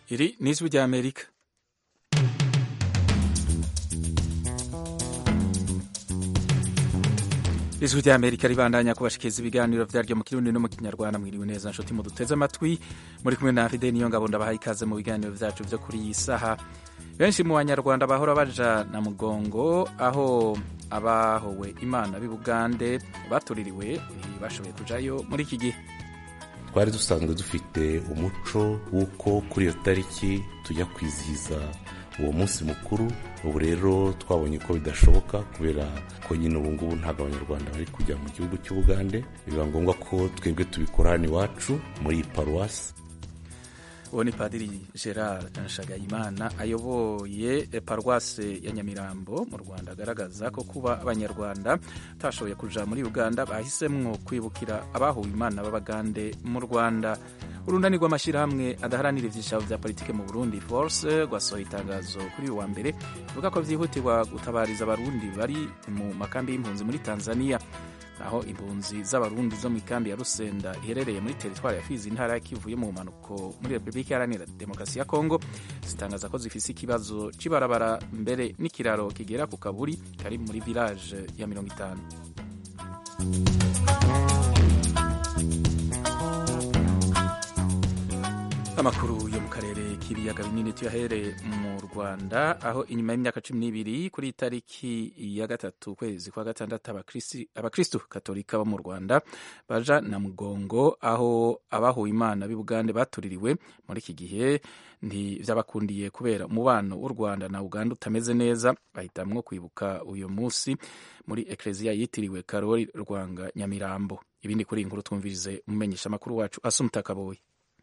Iri ni ijwi rya Amerika. ijwi rya Amerika ribandanya kubashikiriza ibiganiro vyaryo mu kirundi no mu kinyarwanda mwiriwe neza nshuti muduteze amatwi muri kumwe na Fide niyo ngabo ndabahaye ikaze mu biganiro vyacu vyo kuri iyi saha benshi mu banyarwanda bahora baja na mugongo aho abahowe imana b'i Bugande batuririwe bashoboye kujayo muri iki gihe twari dusanzwe dufite umuco w'uko kuri iyo tariki tujya kwizihiza uwo munsi mukuru ubu rero twabonye ko bidashoboka kubera ko nyine ubu ngubu ntabwo abanyarwanda bari kujya mu gihugu cy'ubugande biba ngombwa ko twebwe tubikora hano iwacu muri iyi paruwasi uwo ni padiri gerard nshagayimana ayoboye paruwase ya nyamirambo mu rwanda agaragaza ko kuba abanyarwanda batashoboye kuja muri uganda bahisemwo kwibukira abahuwe imana b'abagande mu rwanda urunani rw'amashyirahamwe adaharanira ivyishabo vya politike mu burundi force rwasohoye itangazo kuri uyu wa mbere rivuga ko vyihutirwa gutabariza abarundi bari mu makambi y'impunzi muri tanzania aho impunzi z'abarundi zo mu ikambi ya rusenda iherereye muri teritwari ya fizi intara ya kivu yo mu mpanuko muri repubulika iharanira demokarasi ya kongo zitangaza ko zifise ikibazo c'ibarabara mbere n'ikiraro kigera ku kaburi kari muri village ya mirongo itanu amakuru yo mu karere k'ibiyaga binini tuyahere mu rwanda aho inyuma y'imyaka cumi n'ibiri kuri tariki ya gatatu ukwezi kwa gatandatu abakristu katolika bo mu rwanda baja na mugongo aho abahuwe imana b'i bugande batuririwe muri iki gihe ntivyabakundiye kubera umubano w'u rwanda na uganda utameze neza bahitamwo kwibuka uyu munsi muri ekleziya yitiriwe karori rwanga nyamirambo ibindi kuri iyi nkuru twumvirize umumenyesha amakuru wacu asumta kaboyi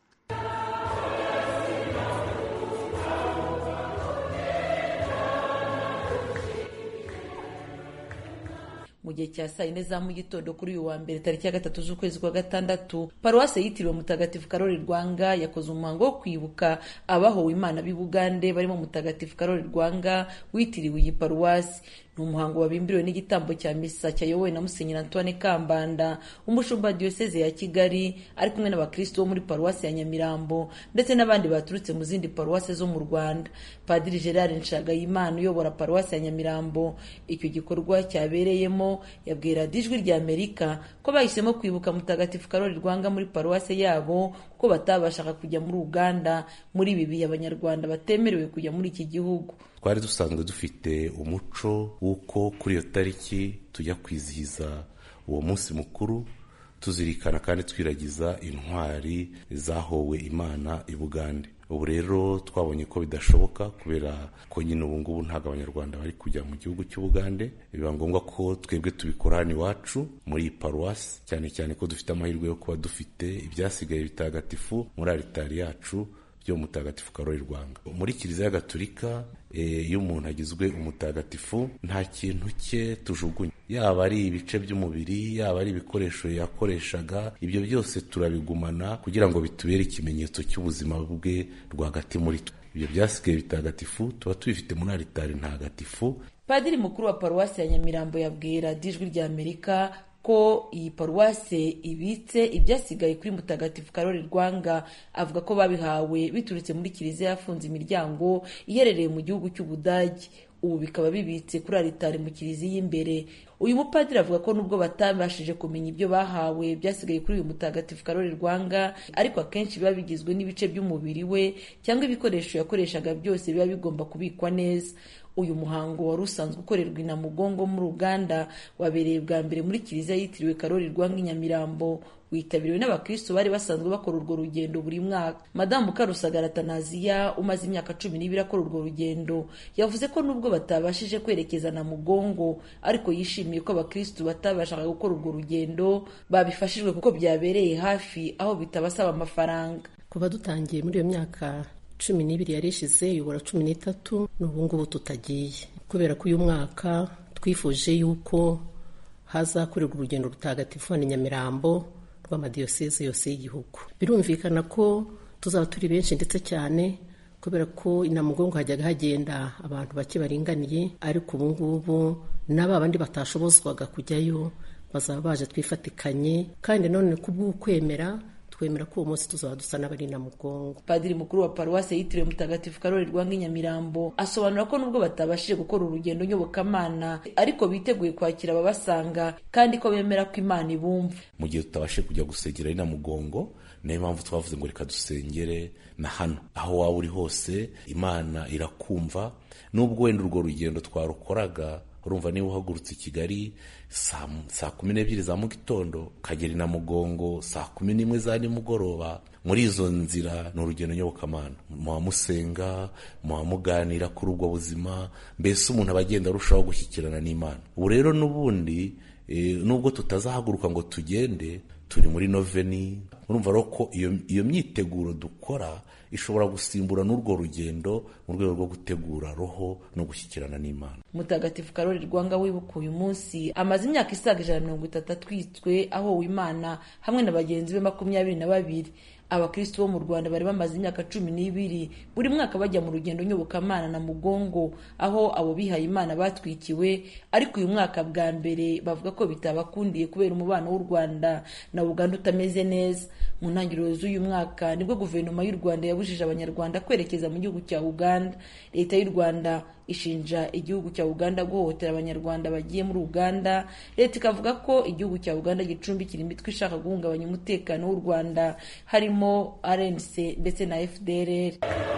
mu gihe cya saa yine za mu gitondo kuri uyu wa mbere tariki ya gatatu z'ukwezi kwa gatandatu paruwase yitiriwe mutagatifu karori rwanga yakoze umuhango wo kwibuka abahowe imana b'i bugande barimo mutagatifu karori rwanga witiriwe iyi paruwasi ni umuhango wabimbiriwe n'igitambo cya misa cyayobowe na musenyeri antoine kambanda umushumba diyoseze ya kigali ari kumwe n'abakristo bo muri paruwasi ya nyamirambo ndetse n'abandi baturutse mu zindi paruwasi zo mu rwanda padiri gerard nshagayimana uyobora paruwasi ya nyamirambo icyo gikorwa cyabereyemo yabwira ijwi rya amerika ko bahisemo kwibuka mutagatifu karori rwanga muri paruwasi yabo ko batabashaga kujya muri uganda muri ibi bihe abanyarwanda batemerewe kujya muri iki gihugu twari dusanzwe dufite umuco w'uko kuri iyo tariki tujya kwizihiza uwo munsi mukuru tuzirikana kandi twiragiza intwari zahowe imana i bugande ubu rero twabonye ko bidashoboka kubera ko nyine ubu ngubu ntabwo abanyarwanda bari kujya mu gihugu cy'ubugande biba ngombwa ko twebwe tubikora hano iwacu muri iyi paruwasi cyane cyane ko dufite amahirwe yo kuba dufite ibyasigaye bitagatifu muri aritari yacu byo mutagatifu karori rwanga muri kiliziya gatolika iyo umuntu agizwe umutagatifu nta kintu cye tujugunya yaba ari ibice by'umubiri yaba ari ibikoresho yakoreshaga ibyo byose turabigumana kugira ngo bitubere ikimenyetso cy'ubuzima bwe rwagati muri twe ibyo byasigaye bitagatifu tuba tubifite muri aritari ntagatifu padiri mukuru wa paruwasi ya nyamirambo yabwira dijwi rya amerika ko iyi paruwase ibitse ibyasigaye kuri mutagatifu karori rwanga avuga ko babihawe biturutse muri kiliziya yafunze imiryango iherereye mu gihugu cy'ubudage ubu bikaba bibitse kuri aritari mu kiliziya imbere uyu mupadiri avuga ko nubwo batabashije kumenya ibyo bahawe byasigaye kuri uyu mutagatifu karori rwanga ariko akenshi biba bigizwe n'ibice by'umubiri we cyangwa ibikoresho yakoreshaga byose biba bigomba kubikwa neza uyu muhango wari usanzwe ukorerwa i namugongo muri uganda wabereye bwa mbere muri kiliziya yitiriwe karori rwanga i nyamirambo witabiriwe n'abakristo bari basanzwe bakora urwo rugendo buri mwaka madamu karusagara tanaziya umaze imyaka cumi n'ibiri akora urwo rugendo yavuze ko nubwo batabashije kwerekeza na mugongo ariko yishimiye ko abakristo batabashaga gukora urwo rugendo babifashijwe kuko byabereye hafi aho bitabasaba amafaranga kuva dutangiye muri iyo myaka cumi n'ibiri yari ishize yubura cumi n'itatu n'ubu ngubu tutagiye kubera ko uyu mwaka twifuje yuko hazakorerwa urugendo rutagatifu hano nyamirambo rw'amadiyoseze yose y'igihugu birumvikana ko tuzaba turi benshi ndetse cyane kubera ko inamugongo hajyaga hagenda abantu bake baringaniye ariko ubu ngubu n'aba bandi batashobozwaga kujyayo bazaba baje twifatikanye kandi none kubw'ukwemera twemera ko uwo munsi tuzaba dusa n'abari na mugongo padiri mukuru wa paruwasi yitiriwe mutagatifu karori rwanga nyamirambo asobanura ko nubwo batabashije gukora urugendo nyobokamana ariko biteguye kwakira ababasanga kandi ko bemera ko imana ibumva mu gihe tutabashije kujya gusengera ari na mugongo niyo mpamvu twavuze ngo reka dusengere na hano aho waba uri hose imana irakumva nubwo wenda urwo rugendo twarukoraga urumva niba uhagurutse i kigali saa kumi n'ebyiri za mu gitondo ukagera na mugongo saa kumi n'imwe za nimugoroba muri izo nzira ni urugendo nyobokamana muba musenga muba muganira kuri ubwo buzima mbese umuntu aba agenda arushaho gushyikirana n'imana ubu rero n'ubundi nubwo tutazahaguruka ngo tugende turi muri noveni urumva rero ko iyo myiteguro dukora ishobora gusimbura n'urwo rugendo mu rwego rwo gutegura roho no gushyikirana n'imana mutagatifu karori rwanga wibuka uyu munsi amaze imyaka isaga ijana na mirongo itatu atwitswe ahowe imana hamwe na bagenzi be makumyabiri na babiri abakristo bo mu rwanda bari bamaze imyaka cumi n'ibiri buri mwaka bajya mu rugendo nyobokamana na mugongo aho abo bihaye imana batwikiwe ariko uyu mwaka bwa mbere bavuga ko bitabakundiye kubera umubano w'u rwanda na uganda utameze neza mu ntangiriro z'uyu mwaka nibwo guverinoma y'u rwanda yabujije abanyarwanda kwerekeza mu gihugu cya uganda leta y'u rwanda ishinja igihugu cya uganda guhohotera abanyarwanda bagiye muri uganda leta ikavuga ko igihugu cya uganda gicumbikira imitwe ishaka guhungabanya umutekano w'u rwanda harimo rnc ndetse na fdrr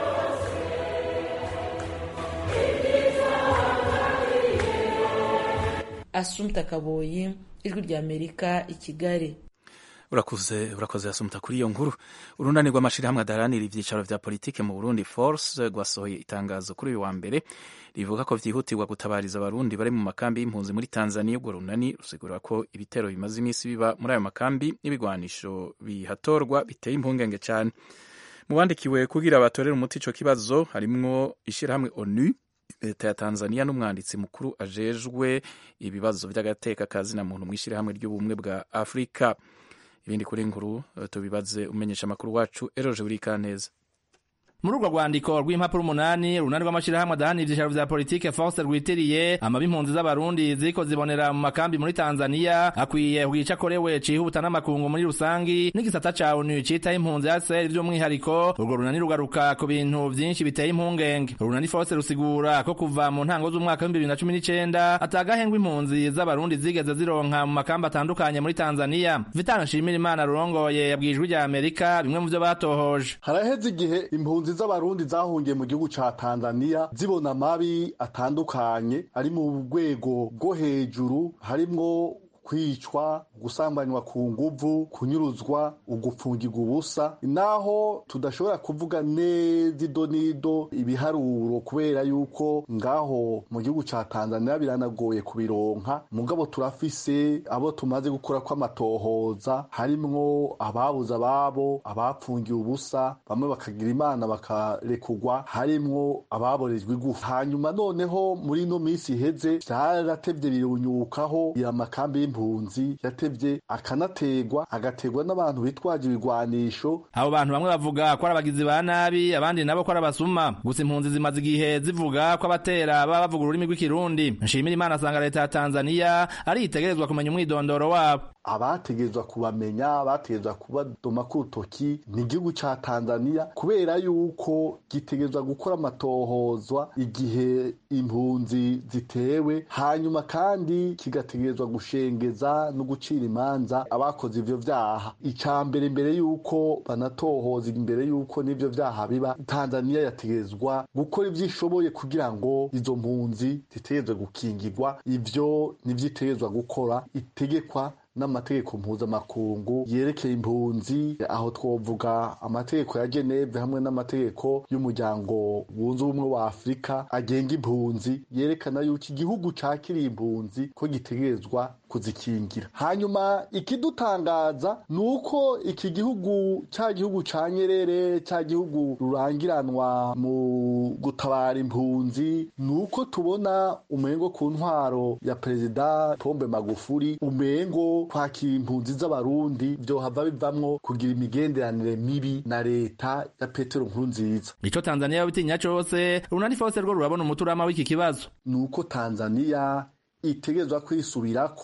asumta kaboyi ijwi rya amerika i kigali urakoze urakoze yasumuta kuri iyo nkuru urunani rw'amashyirahamwe adaharanira ibyicaro vya politike mu burundi force rwasohoye itangazo kuri uyu wa mbere rivuga ko vyihutirwa gutabariza abarundi bari mu makambi y'impunzi muri tanzania urwo runani rusigura ko ibitero bimaze iminsi biba muri ayo makambi n'ibigwanisho bihatorwa biteye impungenge cyane mu bandikiwe kugira batorere umuti ico kibazo harimwo ishyirahamwe onu leta ya tanzania n'umwanditsi mukuru ajejwe ibibazo vy'agateka kazina muntu mw'ishyirahamwe ry'ubumwe bwa afurika ibindi kuri nkuru tubibaze umenyesha amakuru wacu eroje burika neza muri urwo rwandiko rw'impapuro umunani urunani rw'amashyirahamwe adahanira ivyicaro vya politike force rwitiriye amabi impunzi z'abarundi ziriko zibonera mu makambi muri tanzania akwiye kugica akorewe cihuta n'amakungu muri rusangi n'igisata ca onu citaho impunzi hcr vy'umwihariko urwo runani rugaruka ku bintu vyinshi biteye impungenge urunani force rusigura ko kuva mu ntango z'umwaka w'ibihumbi bibiri na cumi n'icenda atagahengwa impunzi z'abarundi zigeze zironka mu makambi atandukanye muri tanzania vitana nshimira imana rurongoye yabwiye ijwi rya amerika bimwe mu vyo batohoje haraheze igihe impunzi z'abarundi zahungiye mu gihugu ca Tanzania zibona amabi atandukanye ari mu rwego rwo hejuru harimwo kwicwa gusambanywa ku nguvu kunyuruzwa ugupfungirwa ubusa naho tudashobora kuvuga neza ido n'ido ibiharuro kubera yuko ngaho mu gihugu ca Tanzania biranagoye kubironka mugabo turafise abo tumaze gukora kw'amatohoza harimwo ababuze ababo abapfungiwe ubusa bamwe bakagira imana bakarekugwa harimwo ababorejwe igufa hanyuma noneho muri ino minsi iheze vyaratevye birunyukaho amakambi y'impunzi yatevye akanategwa agategwa n'abantu bitwaje ibigwanisho abo bantu bamwe bavuga ko ari abagizi ba nabi abandi nabo ko ari abasuma gusa impunzi zimaze igihe zivuga ko abatera baba bavuga ururimi rw'ikirundi nshimira imana asanga leta ya tanzania ari itegerezwa kumenya umwidondoro wabo abategerezwa kubamenya abategerezwa kubadoma ku rutoki ni igihugu ca tanzania kubera yuko gitegerezwa gukora amatohozwa igihe impunzi zitewe hanyuma kandi kigategerezwa gushengeza no gucira imanza abakoze ivyo vyaha ica mbere imbere yuko banatohoza imbere yuko n'ivyo vyaha biba tanzania yategerezwa gukora ivyo ishoboye kugira ngo izo mpunzi zitegerezwe gukingirwa ivyo nivyo itegerezwa gukora itegekwa n'amategeko mpuzamakungu yerekeye impunzi aho twovuga amategeko ya Geneve hamwe n'amategeko y'umuryango wunze ubumwe wa Afurika agenga impunzi yerekana yuko igihugu cakiriye impunzi ko gitegerezwa kuzikingira hanyuma ikidutangaza ni uko iki gihugu cya gihugu ca Nyerere cya gihugu rurangiranwa mu gutabara impunzi ni uko tubona umengo ku ntwaro ya perezida Pombe Magufuli umengo kwakira impunzi z'abarundi vyohava bivamwo kugira imigenderanire mibi na leta ya Petero Nkurunziza ico Tanzania yabitinya cose runani fose rwo rurabona umuturama w'iki kibazo nuko Tanzania itegerezwa kwisubirako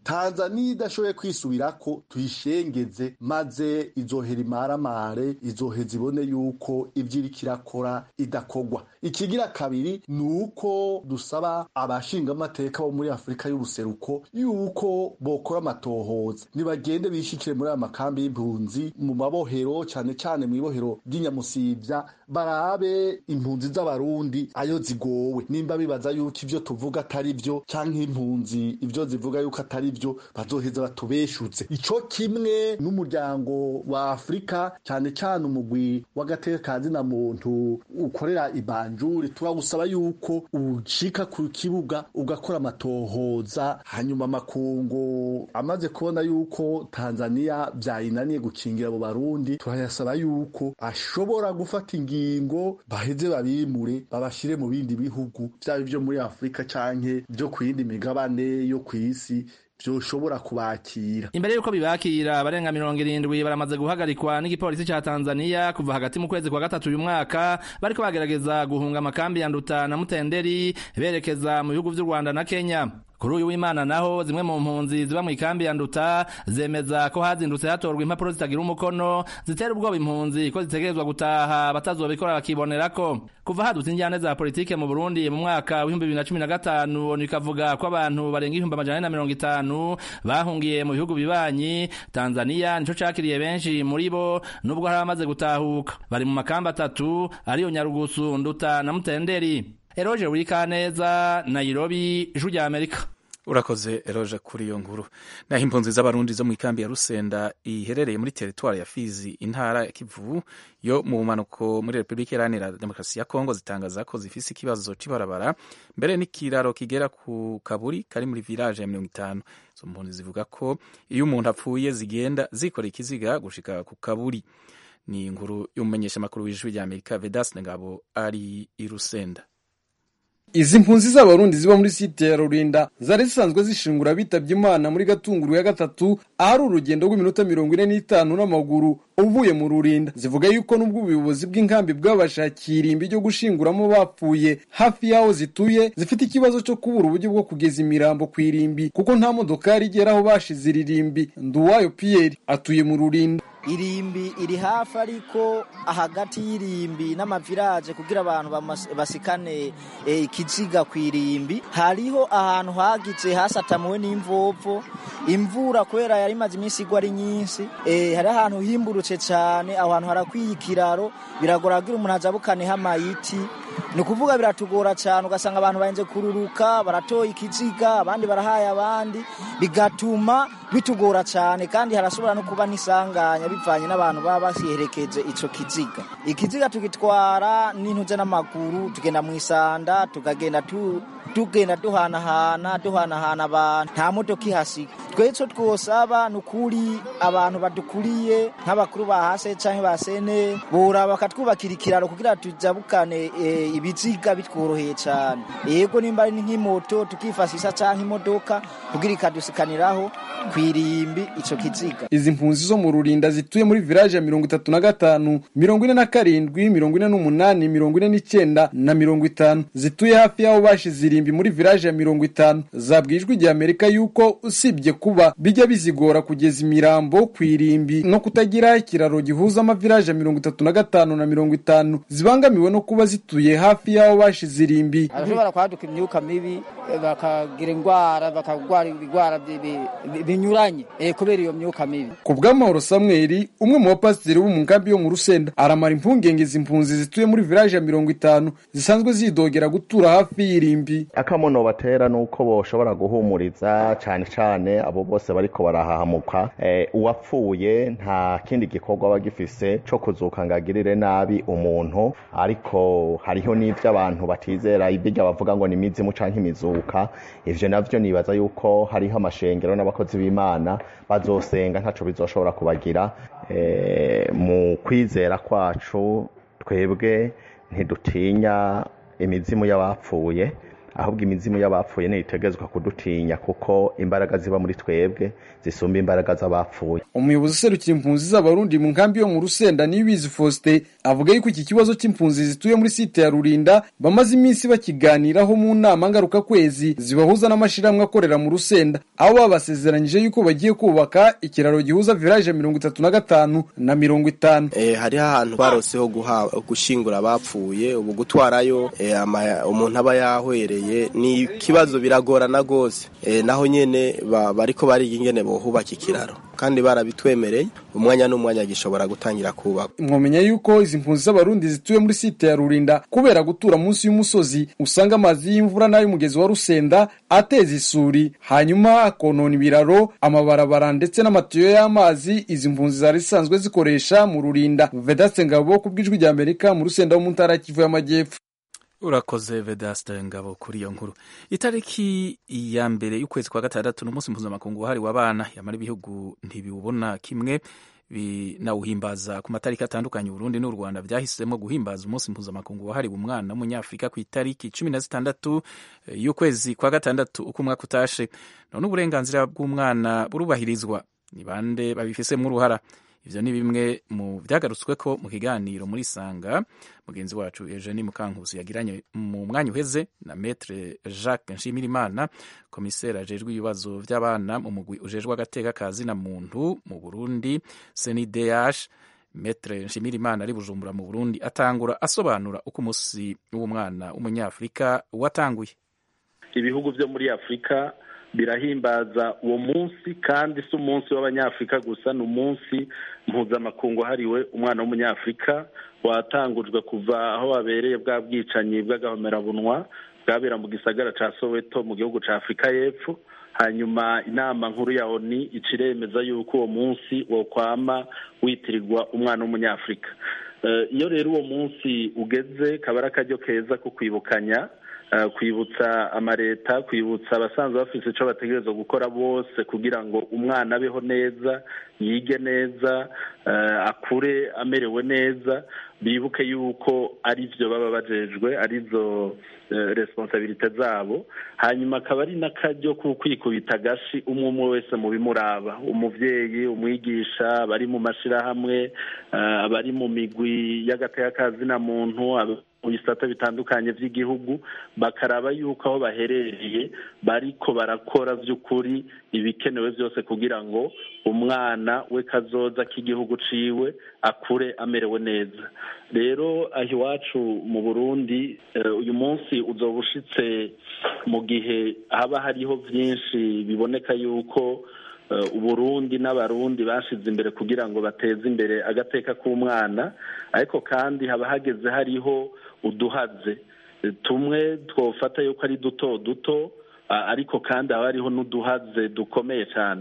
tanzaniya idashoboye kwisubirako tuyishengeze maze izohera imaramare izoheza ibone yuko ivyo iriko irakora idakogwa ikigira kabiri ni uko dusaba abashingamateka bo muri afurika y'ubuseruko yuko bokora amatohoza nibagende bishikire muri aya makambi y'impunzi mu mabohero cane cane mw'ibohero ry'inyamusivya barabe impunzi z'abarundi ayo zigowe nimba bibaza yuko ivyo tuvuga atari vyo canke impunzi ivyo zivuga yuko atari vyo bazoheza batubeshutse ico kimwe n'umuryango wa afurika cane cane umugwi w'agateka ka zina muntu ukorera ibanjuri turagusaba yuko ushika ku kibuga ugakora amatohoza hanyuma amakungu amaze kubona yuko tanzaniya vyayinaniye gukingira abo barundi turayasaba yuko ashobora gufata ingingo baheze babimure babashire mu bindi bihugu vyaba ivyo muri afurika canke vyo ku yindi migabane yo kw'isi vyoshobora kubakira imbere yuko bibakira abarenga mirongo irindwi baramaze guhagarikwa n'igipolisi ca tanzaniya kuva hagati mu kwezi kwa gatatu uyu mwaka bariko bagerageza guhunga amakambi ya nduta na mutenderi berekeza mu bihugu vy'u rwanda na kenya kuri uyu w'imana naho zimwe mu mpunzi ziba mu ikambi ya nduta zemeza ko hazindutse hatorwa impapuro zitagira umukono zitera ubwoba impunzi ko zitegerezwa gutaha batazobikora bakibonerako kuva hadutse injyane za politike mu burundi mu mwaka w'ibihumbi bibiri na cumi na gatanu onu ikavuga ko abantu barenga ibihumbi amajana ane na mirongo itanu bahungiye mu bihugu bibanyi tanzaniya nico cakiriye benshi muri bo nubwo hari abamaze gutahuka bari mu makamba atatu ariyo nyarugusu nduta na mutenderi eroje wikaneza nairobi ijwi rya amerika urakoze eroje kuri iyo nkuru naho impunzi z'abarundi zo mu ikambi ya rusenda iherereye muri teritwari ya fizi intara ya kivu yo mu bumanuko muri repubulika iharanira demokarasi ya kongo zitangaza ko zifise ikibazo c'ibarabara mbere n'ikiraro kigera ku kaburi kari muri village ya mirongo itanu izo mpunzi zivuga ko iyo umuntu apfuye zigenda zikoreye ikiziga gushika ku kaburi ni inkuru y'umumenyeshamakuru w'ijwi rya amerika vedas ngabo ari i rusenda izi mpunzi z'abarundi ziba muri site ya rurinda zari zisanzwe zishingura bitabye imana muri gatunguru ya gatatu ahari urugendo rw'iminota mirongo ine n'itanu n'amaguru uvuye mu rurinda zivuga yuko n'ubwo ubuyobozi bw'inkambi bwabashakiye irimbi ryo gushinguramo bapfuye hafi y'aho zituye zifite ikibazo cyo kubura uburyo bwo kugeza imirambo ku irimbi kuko nta modokari igera aho bashize iri rimbi nduwayo piyeri atuye mu rurinda irimbi iri hafi ariko hagati y'irimbi n'amaviraje kugira abantu basikane ikiziga ku irimbi hariho ahantu hagize hasatamuwe n'imvovo imvura kubera yari imaze iminsi igwa ari nyinshi hari ahantu himburutse cyane aho hantu harakwiye ikiraro biragora kugira umuntu ajabukaneho amayiti ni ukuvuga biratugora cyane ugasanga abantu bahenze kururuka baratoye ikiziga abandi barahaye abandi bigatuma bitugora cyane kandi harashobora no kuba n'isanganya bivanye n'abantu baba basiherekeje icyo kiziga ikiziga tugitwara n'intuze n'amaguru tugenda mu isanda tukagenda tugenda duhanahana duhanahana abantu nta modoka ihasiga twe icyo twosaba ni ukuri abantu badukuriye nk'abakuru ba hase cyangwa ba sene bora bakatwubakira ikiraro kugira tujabukane ibiziga bitworoheye cyane yego nimba ari nk'imoto tukifashisha cyangwa imodoka kugira ikadusikaniraho ku irimbi icyo kiziga izi mpunzi zo mu rurinda zituye muri village ya mirongo itatu na gatanu mirongo ine na karindwi mirongo ine n'umunani mirongo ine n'icyenda na mirongo itanu zituye hafi y'aho bashize irimbi muri village ya mirongo itanu zabwiye ijwi rya amerika yuko usibye kuba bijya bizigora kugeza imirambo ku irimbi no kutagira ikiraro gihuza amavilaje ya mirongo itatu na gatanu na mirongo itanu zibangamiwe no kuba zituye hafi y'aho bashize irimbi arashobora kwaduka imyuka mibi bakagira indwara bakarwara ibigwara binyuranye kubera iyo myuka mibi ku bw'amahoro samweli umwe mu bapasiteri bo mu nkambi yo mu rusenda aramara impungenge izi mpunzi zituye muri village ya mirongo itanu zisanzwe zidogera gutura hafi y'irimbi akamono batera nuko boshobora guhumuriza cane cane abo bose bariko barahahamuka uwapfuye nta kindi gikorwa aba gifise co kuzuka ngo agirire nabi umuntu ariko hariho n'ivyo abantu batizera ibirya bavuga ngo ni imizimu canke imizuka ivyo navyo nibaza yuko hariho amashengero n'abakozi b'imana bazosenga ntaco bizoshobora kubagira mu kwizera kwacu twebwe ntidutinya imizimu y'abapfuye ahubwo imizimu y'abapfuye ntitegerezwa kudutinya kuko imbaraga ziba muri twebwe zisumba imbaraga z'abapfuye umuyobozi userukira impunzi z'abarundi mu nkambi yo mu rusenda niyibizi faustin avuga yuko iki kibazo cy'impunzi zituye muri site ya rurinda bamaze iminsi bakiganiraho mu nama ngarukakwezi zibahuza n'amashyirahamwe akorera mu rusenda aho babasezeranyije yuko bagiye kubaka ikiraro gihuza village mirongo itatu na gatanu na mirongo itanu eh, hariho ahantu baroseho gushingura abapfuye ubu gutwarayo eh, umuntu aba yahwereye ni ikibazo biragorana rwose eh, naho nyene bariko bariga ingene bohubaka ikiraro kandi barabitwemereye umwanya n'umwanya gishobora gutangira kubaka mwomenya yuko izi mpunzi z'abarundi zituye muri site ya rurinda kubera gutura munsi y'umusozi usanga amazi y'imvura n'ay'umugezi wa rusenda ateza isuri hanyuma akonona ibiraro amabarabara ndetse n'amatiyo y'amazi izi mpunzi zari zisanzwe zikoresha mu rurinda vedaste ngabo ku bw'ijwi rya amerika mu rusenda wo mu ntara kivu y'amajyepfo urakoze vedaste ngabo kuri iyo nkuru itariki ya mbere y'ukwezi kwa gatandatu n'umunsi mpuzamakungu wahariwe abana yamara ibihugu ntibiwubona kimwe binawuhimbaza ku matariki atandukanye Burundi n'u Rwanda byahisemo guhimbaza umunsi mpuzamakungu wahariwe umwana w'umunyafurika ku itariki cumi na zitandatu y'ukwezi kwa gatandatu uko umwaka utashe none uburenganzira bw'umwana burubahirizwa ni bande babifisemo uruhara ivyo ni bimwe mu vyagarutsweko mu kiganiro muri sanga mugenzi wacu Eugenie Mukankusi yagiranye mu mwanya uheze na Maître Jacques Nshimirimana komisera ajejwe ibibazo vy'abana mu mugwi ujejwe agateka kazi na muntu mu Burundi CNDH Maître Nshimirimana ari Bujumbura mu Burundi atangura asobanura uko umunsi w'umwana w'umunyafrika watanguye ibihugu vyo muri Afrika birahimbaza uwo munsi kandi si umunsi w'abanyafurika gusa ni umunsi mpuzamakungu wahariwe umwana w'umunyafurika watangujwe kuva aho wabereye bwa bwicanyi bw'agahomerabunwa bwabera mu gisagara ca soweto mu gihugu ca afurika y'epfo hanyuma inama nkuru ya oni ica iremeza yuko uwo munsi wokwama witirirwa umwana w'umunyafurika iyo rero uwo munsi ugeze kaba ari akaryo keza ko kwibukanya kwibutsa amaleta kwibutsa abasanzwe bafite icyo bategereza gukora bose kugira ngo umwana abeho neza yige neza akure amerewe neza bibuke yuko ari byo baba bajejwe arizo responsabilite zabo hanyuma akaba ari n'akaryo ko kwikubita agashi umwe umwe wese mu bimuraba umubyeyi umwigisha abari mu mashyirahamwe abari mu migwi y'agateka muntu mu bisata bitandukanye by'igihugu bakaraba yuko aho baherereye bariko barakora by'ukuri ibikenewe byose kugira ngo umwana we kazoza k'igihugu ciwe akure amerewe neza rero aho iwacu mu burundi uyu munsi uzoba ushitse mu gihe haba hariho byinshi biboneka yuko uburundi n'abarundi bashize imbere kugira ngo bateze imbere agateka k'umwana ariko kandi haba hageze hariho uduhaze tumwe twofata yuko ari duto duto ariko kandi haba hariho n'uduhaze dukomeye cyane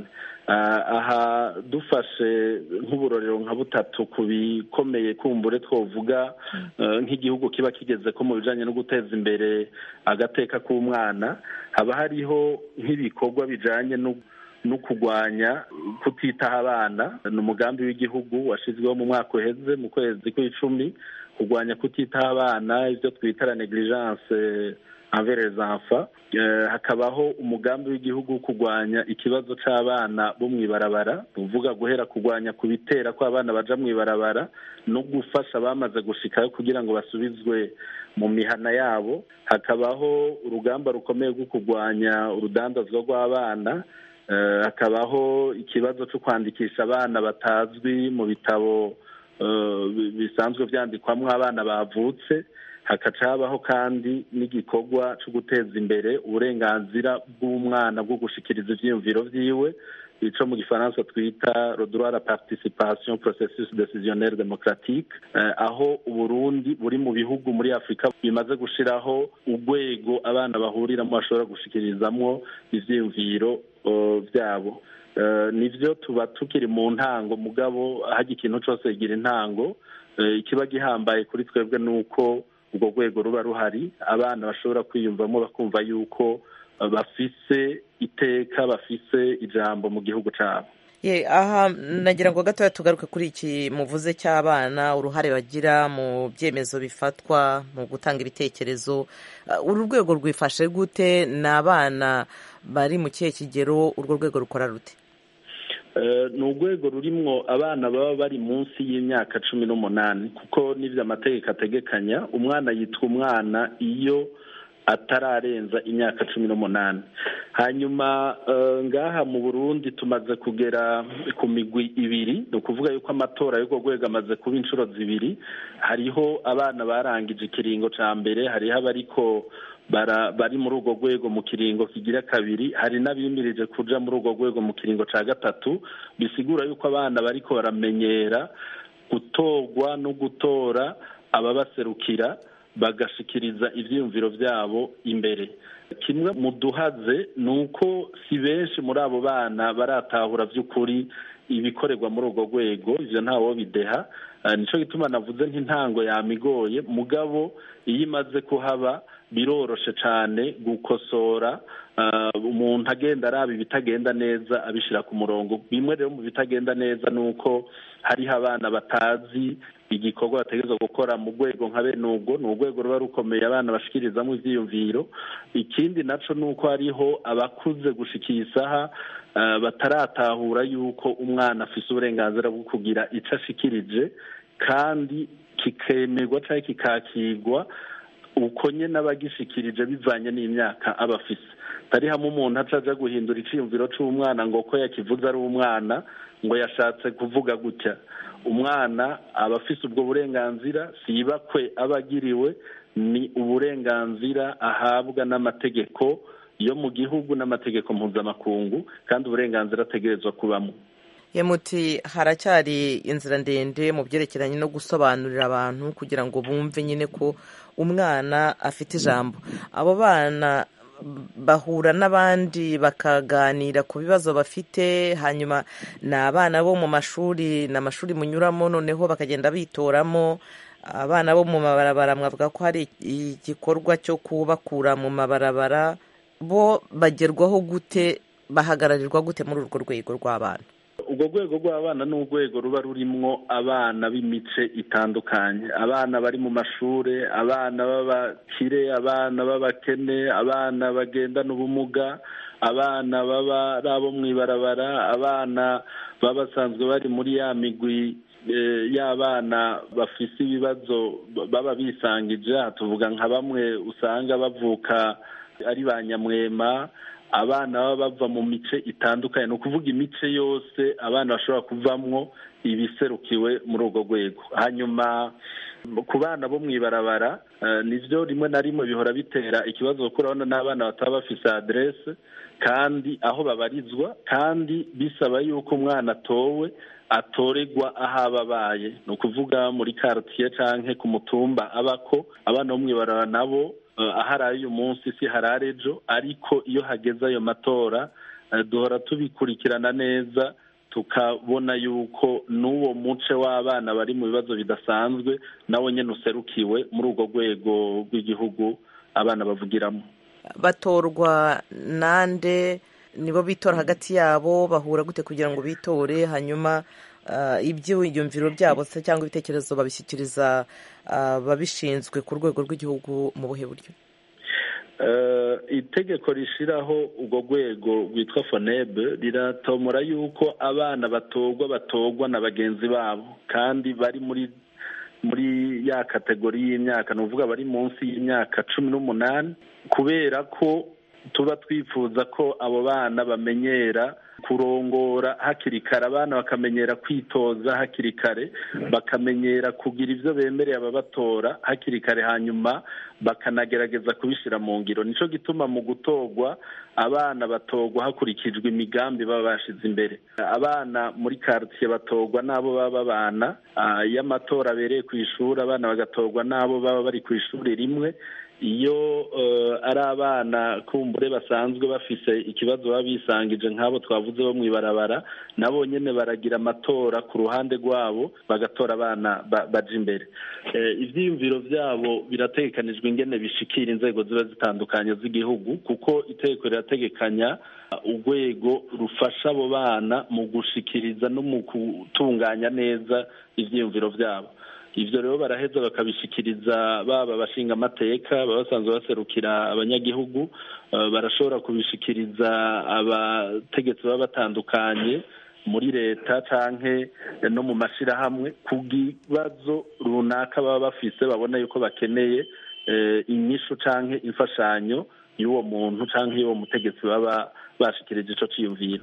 aha dufashe nk'uburorero nka butatu ku bikomeye kumbure twovuga nk'igihugu kiba kigeze ko mu bijyanye no guteza imbere agateka k'umwana haba hariho nk'ibikorwa bijyanye no no kurwanya kutitaho abana ni umugambi w'igihugu washyizweho mu mwaka uheze mu kwezi kw'icumi kurwanya kutitaho abana ibyo twita la negligence envers les enfants hakabaho umugambi w'igihugu wo kurwanya ikibazo cy'abana bo mu ibarabara uvuga guhera kurwanya ku bitera ko abana baja mu ibarabara no gufasha abamaze gushikayo kugira ngo basubizwe mu mihana yabo hakabaho urugamba rukomeye rwo kurwanya urudandazwa rw'abana hakabaho ikibazo cyo kwandikisha abana batazwi mu bitabo bisanzwe byandikwamo abana bavutse hakaca habaho kandi n'igikorwa cyo guteza imbere uburenganzira bw'umwana bwo gushikiriza ibyiyumviro byiwe icyo mu gifaransa twita rodora la participation processus décisionnaire démocratique aho uburundi buri mu bihugu muri afurika bimaze gushiraho urwego abana bahuriramo bashobora gushikirizamo ivyiyumviro byabo nivyo tuba tukiri mu ntango mugabo hajya ikintu cyose kigira intango ikiba gihambaye kuri twebwe ni uko urwo rwego ruba ruhari abana bashobora kwiyumvamo bakumva yuko bafise iteka bafise ijambo mu gihugu cyabo aha nagira ngo gatoya tugaruke kuri iki muvuze cy'abana uruhare bagira mu byemezo bifatwa mu gutanga ibitekerezo uru rwego rwifashe gute ni abana bari mu kihe kigero urwo rwego rukora rute ni urwego rurimwo abana baba bari munsi y'imyaka cumi n'umunani kuko n'ibyo amategeko ategekanya umwana yitwa umwana iyo atararenza imyaka cumi n'umunani hanyuma ngaha mu burundi tumaze kugera ku migwi ibiri ni ukuvuga yuko amatora y'urwo rwego amaze kuba inshuro zibiri hariho abana barangije ikiringo cya mbere hariho abariko bari muri urwo rwego mu kiringo kigira kabiri hari n'abimirije kuja muri urwo rwego mu kiringo cya gatatu bisigura yuko abana bariko baramenyera gutorwa no gutora ababaserukira bagashikiriza ibyiyumviro byabo imbere kimwe mu duhaze ni uko si benshi muri abo bana baratahura by'ukuri ibikorerwa muri urwo rwego ibyo ntawo bideha nicyo gituma navuze nk'intango yamigoye mugabo iyo imaze kuhaba biroroshe cyane gukosora umuntu agenda araba ibitagenda neza abishyira ku murongo bimwe rero mu bitagenda neza ni uko hariho abana batazi igikorwa bategereza gukora mu rwego nka bene ubwo ni urwego ruba rukomeye abana bashikirizamo ibyiyumviro ikindi nacyo ni uko hariho abakuze gushika iyi saha bataratahura yuko umwana afite uburenganzira bwo kugira icyo ashikirije kandi kikemerwa cyangwa kikakirwa uko nyine abagishikirije bivanye n'imyaka aba afise atari hamwe umuntu aca aja guhindura icyiyumviro cy'umwana ngo ko yakivuze ari umwana ngo yashatse kuvuga gutya umwana aba afise ubwo burenganzira si ibakwe aba agiriwe ni uburenganzira ahabwa n'amategeko yo mu gihugu n'amategeko mpuzamakungu kandi uburenganzira ategerezwa kubamo muti haracyari inzira ndende mu byerekeranye no gusobanurira abantu kugira ngo bumve nyine ko umwana afite ijambo abo bana bahura n'abandi bakaganira ku bibazo bafite hanyuma ni abana bo mu mashuri ni amashuri munyuramo noneho bakagenda bitoramo abana bo mu mabarabara mwavuga ko hari igikorwa cyo kubakura mu mabarabara bo bagerwaho gute bahagararirwa gute muri urwo rwego rw'abana urwo rwego rw'abana ni urwego ruba rurimwo abana b'imice itandukanye abana bari mu mashuri abana b'abakire abana b'abakene abana bagendana ubumuga abana baba ari abo mu ibarabara abana baba basanzwe bari muri ya migwi y'abana bafise ibibazo baba bisangije tuvuga nka bamwe usanga bavuka ari ba nyamwema abana baba bava mu mice itandukanye ni ukuvuga imice yose abana bashobora kuvamwo ibiserukiwe muri urwo rwego hanyuma ku bana bo mu ibarabara nibyo rimwe na rimwe bihora bitera ikibazo kuko urabona n'abana bataba bafise aderese kandi aho babarizwa kandi bisaba yuko umwana atowe atoregwa aho aba abaye ni ukuvuga muri karitsiye cyangwa ku mutumba abako abana bo mu ibarabara nabo ahari uyu munsi si harare ejo ariko iyo hageze ayo matora duhora tubikurikirana neza tukabona yuko n'uwo muce w'abana bari mu bibazo bidasanzwe nawe nyine userukiwe muri urwo rwego rw'igihugu abana bavugiramo batorwa nande nibo bitora hagati yabo bahura gute kugira ngo bitore hanyuma ibyiyumviro byabo se cyangwa ibitekerezo babishyikiriza ababishinzwe ku rwego rw'igihugu mu buhe buryo itegeko rishyiraho urwo rwego rwitwa fonebe riratomora yuko abana batorwa batorwa na bagenzi babo kandi bari muri muri ya kategori y'imyaka ni ukuvuga bari munsi y'imyaka cumi n'umunani kubera ko tuba twifuza ko abo bana bamenyera kurongora hakiri kare abana bakamenyera kwitoza hakiri kare bakamenyera kugira ibyo bemereye ababatora hakiri kare hanyuma bakanagerageza kubishyira mu ngiro nicyo gituma mu gutorwa abana batorwa hakurikijwe imigambi baba bashyize imbere abana muri karitsiye batorwa n'abo baba babana iyo amatora abereye ku ishuri abana bagatorwa n'abo baba bari ku ishuri rimwe iyo ari abana kumbure basanzwe bafise ikibazo baba bisangije nk'abo twavuze bo mu ibarabara nabo nyine baragira amatora ku ruhande rwabo bagatora abana baja imbere ibyiyumviro byabo birategekanijwe ingene bishikira inzego ziba zitandukanye z'igihugu kuko itegeko rirategekanya urwego rufasha abo bana mu gushikiriza no mu gutunganya neza ibyiyumviro byabo ibyo rero baraheza bakabishikiriza baba abashinga amateka baba basanzwe baserukira abanyagihugu barashobora kubishikiriza abategetsi baba batandukanye muri leta canke no mu mashirahamwe ku kibazo runaka baba bafise babona yuko bakeneye inyishu canke imfashanyo y'uwo muntu canke y'uwo mutegetsi baba bashikirije ico ciyumviro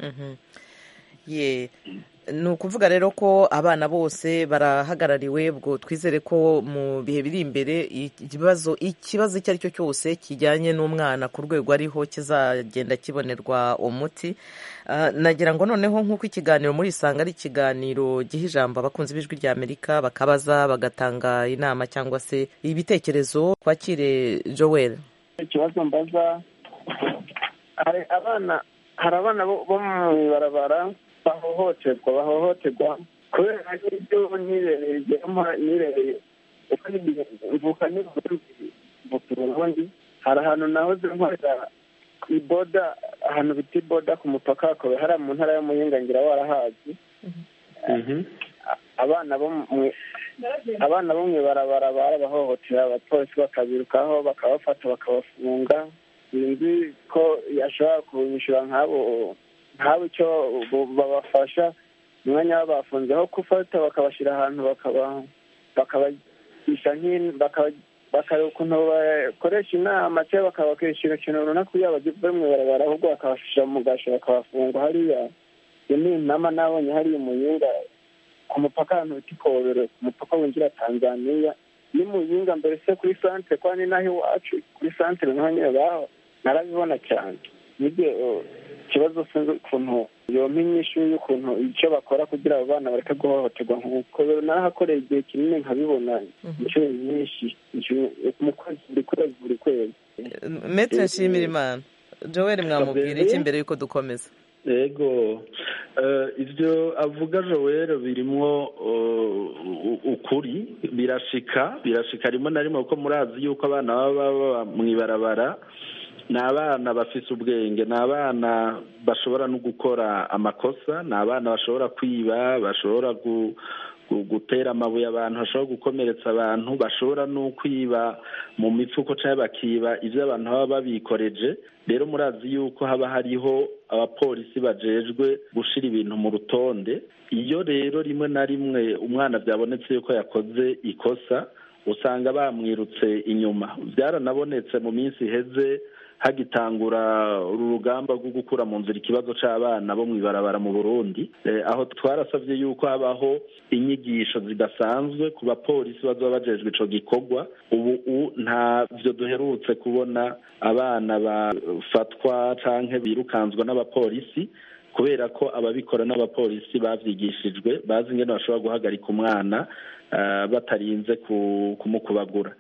ye ni ukuvuga rero ko abana bose barahagarariwe ubwo twizere ko mu bihe biri imbere ikibazo ikibazo icyo ari cyo cyose kijyanye n'umwana ku rwego ariho kizagenda kibonerwa umuti nagira ngo noneho nk'uko ikiganiro muri isanga ari ikiganiro giha ijambo abakunzi b'ijwi rya amerika bakabaza bagatanga inama cyangwa se ibitekerezo twakire joel ikibazo mbaza hari abana hari abana bo mu ibarabara bahohoterwa bahohoterwa kubera n'ibyo nirereye nirereye uko mvuka n'ubundi ubundi hari ahantu nahoze nkorera iboda ahantu bita iboda ku mupaka hakaba hari mu ntara y'umuyingangira warahazi abana bo abana bo mu ibarabara barabahohotera abapolisi bakabirukaho bakabafata bakabafunga sinzi ko yashobora kubishyura nk'abo nk'abo icyo babafasha umwanya babafunzeho gufata bakabashyira ahantu bakabagisha bakareba ukuntu bakoresha inama cyangwa bakabakwishyura ikintu runaka kugira bagive mu ibarabara ahubwo bakabafasha mu gasho bakabafunga hariya iyo ni inama nabonye hariya umuyinga ku mupaka ahantu bita ikobero ku mupaka winjira tanzaniya ni muyinga mbere se kuri santere kwa ni naho iwacu kuri santere naho nyine baho narabibona cyane nibyo ikibazo sinzi ukuntu yompa inyishu y'ukuntu icyo bakora kugira abo bana bareke guhohoterwa nk'uko narahakoreye igihe kinini nkabibona inshuro nyinshi mu kwezi buri kwezi buri kwezi metere nshimira imana joel mwamubwira iki mbere y'uko dukomeza yego ibyo avuga joel birimo ukuri birashika birashika rimwe na rimwe kuko murazi yuko abana baba baba mu ibarabara ni abana bafite ubwenge ni abana bashobora no gukora amakosa ni abana bashobora kwiba bashobora gutera amabuye abantu bashobora gukomeretsa abantu bashobora no kwiba mu mifuko cyangwa bakiba ibyo abantu baba babikoreje rero murazi yuko haba hariho abapolisi bajejwe gushyira ibintu mu rutonde iyo rero rimwe na rimwe umwana byabonetse yuko yakoze ikosa usanga bamwirutse inyuma byaranabonetse mu minsi iheze hagitangura uru rugamba rwo gukura mu nzira ikibazo cy'abana bo mu ibarabara mu burundi aho twarasabye yuko habaho inyigisho zidasanzwe ku bapolisi bazaba bajejwe icyo gikorwa ubu ntabyo duherutse kubona abana bafatwa cyangwa birukanswa n'abapolisi kubera ko ababikora n'abapolisi babyigishijwe bazi ingene bashobora guhagarika umwana batarinze kumukubagura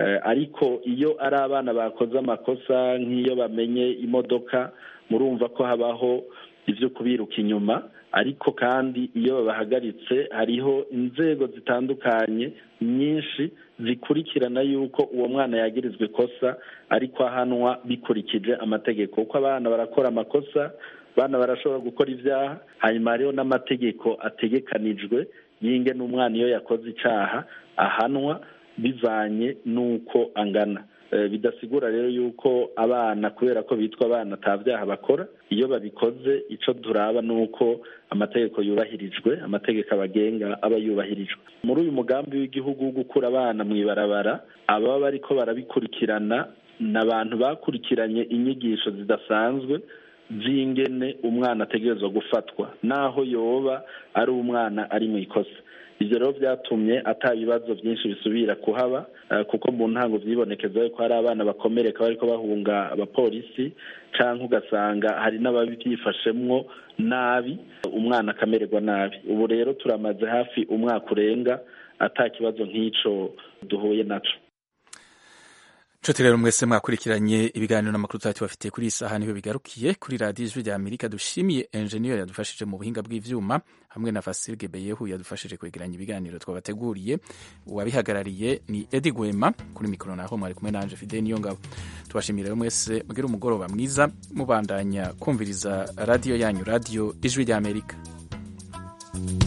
ariko iyo ari abana bakoze amakosa nk'iyo bamenye imodoka murumva ko habaho ibyo kubiruka inyuma ariko kandi iyo babahagaritse hariho inzego zitandukanye nyinshi zikurikirana yuko uwo mwana yagirizwa ikosa ariko ahanwa bikurikije amategeko kuko abana barakora amakosa abana barashobora gukora ibyaha hanyuma hariho n'amategeko ategekanijwe y'inge n'umwana iyo yakoze icyaha ahanwa bivanye n'uko angana bidasigura rero yuko abana kubera ko bitwa abana ata byaha bakora iyo babikoze icyo turaba ni uko amategeko yubahirijwe amategeko abagenga aba yubahirijwe muri uyu mugambi w'igihugu wo gukura abana mu ibarabara ababa bariko barabikurikirana ni abantu bakurikiranye inyigisho zidasanzwe z'ingene umwana ategerezwa gufatwa naho yoba ari umwana ari mu ikosa ibyo rero byatumye ata bibazo byinshi bisubira kuhaba kuko mu ntango byibonekeza ko hari abana bakomereka bariko bahunga abapolisi cyangwa ugasanga hari n'ababyifashemwo nabi umwana akamererwa nabi ubu rero turamaze hafi umwaka urenga ata kibazo nk'icyo duhuye nacyo nshuti rero mwese mwakurikiranye ibiganiro n'amakuru tuba tubafitiye kuri iyi saha niho bigarukiye kuri radiyo ijwi rya amerika dushimiye enjeniyeri yadufashije mu buhinga bw'ivyuma hamwe na fasirge beyehu yadufashije kwegeranya ibiganiro twabateguriye uwabihagarariye ni edi gwema kuri mikoro naho mwari kumwe nanje fide niyo ngabo tubashimiye rero mwese mugire umugoroba mwiza mubandanya kumviriza radiyo yanyu radiyo ijwi rya amerika